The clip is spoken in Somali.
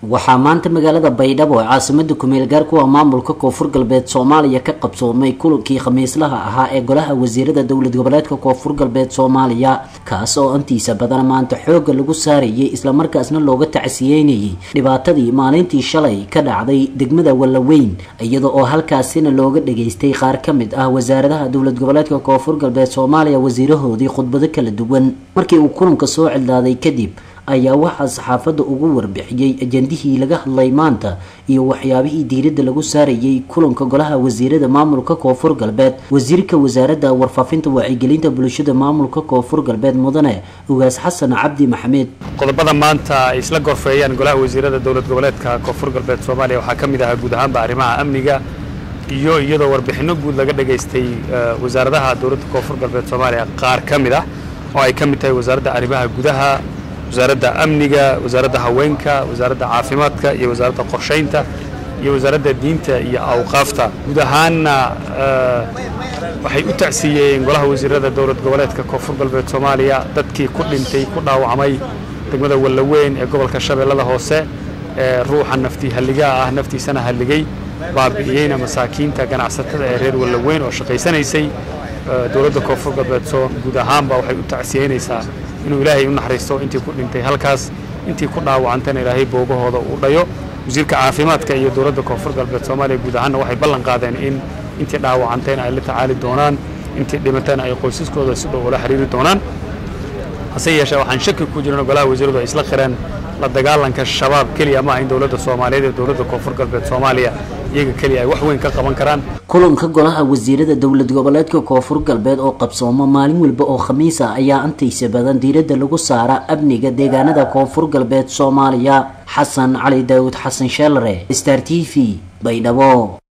waxaa maanta magaalada baydhabo ee caasimada kumeel gaar kuwa maamulka koonfur galbeed soomaaliya ka qabsoomay kulankii khamiislaha ahaa ee golaha wasiirada dowlad goboleedka koonfur galbeed soomaaliya kaas oo intiisa badan maanta xooga lagu saarayay islamarkaasna looga tacsiyeynayay dhibaatadii maalintii shalay ka dhacday degmada wallaweyn iyada oo halkaasina looga dhageystay qaar ka mid ah wasaaradaha dowlad goboleedka koonfur galbeed soomaaliya wasiirahoodii khudbado kala duwan markii uu kulanka soo cidlaaday kadib ayaa waxaa saxaafadda ugu warbixiyey ajandihii laga hadlay maanta iyo waxyaabihii diiradda lagu saarayay kulanka golaha wasiirada maamulka koonfur galbeed wasiirka wasaaradda warfaafinta wacyigelinta bulshada maamulka koonfur galbeed mudane ugaas xasan cabdi maxamed qodobada maanta ay isla gorfeeyaan golaha wasiirada dowlad goboleedka koonfur galbeed soomaaliya waxaa ka mid ahaa guud ahaanba arrimaha amniga iyo iyadoo warbixinno guud laga dhageystay wasaaradaha dowladda koonfur galbeed soomaaliya qaar ka mid ah oo ay ka mid tahay wasaaradda arrimaha gudaha wasaaradda amniga wasaaradda haweenka wasaaradda caafimaadka iyo wasaaradda qorshaynta iyo wasaaradda diinta iyo awqaafta guud ahaanna waxay u tacsiiyeen golaha wasiirada dowlad goboleedka koonfur galbeed soomaaliya dadkii ku dhintay ku dhaawacmay degmada wallaweyn ee gobolka shabeellada hoose ee ruuxa naftii halligaa ah naftiisana halligay baabi'iyeyna masaakiinta ganacsatada ee reer wallaweyn oo shaqaysanaysay dowladda koonfur galbeed guud ahaanba waxay u tacsiyeynaysaa inuu ilaahay u naxariisto intii ku dhintay halkaas intii ku dhaawacantana ilaahay boogahooda uu dhayo wasiirka caafimaadka iyo dowladda koonfur galbeed soomaaliya guud ahaanna waxay ballan qaadeen in intii dhaawacantayna ay la tacaali doonaan intii dhimatayna ay qoysaskooda si dhow ula xiriiri doonaan hase yeeshee waxaan shaki ku jirin golaha wasiiradu ay isla qireen la dagaalanka shabaab keliya maaha in dowladda soomaaliyeed ee dowladda koonfur galbeed soomaaliya iyaga keliya ay wax weyn ka qaban karaan kulanka golaha wasiirada dowlad goboleedka koonfur galbeed oo qabsooma maalin walba oo khamiis ah ayaa intaysa badan diiradda lagu saara amniga deegaanada koonfur galbeed soomaaliya xasan cali daawud xasan sheelare star t v baydhabo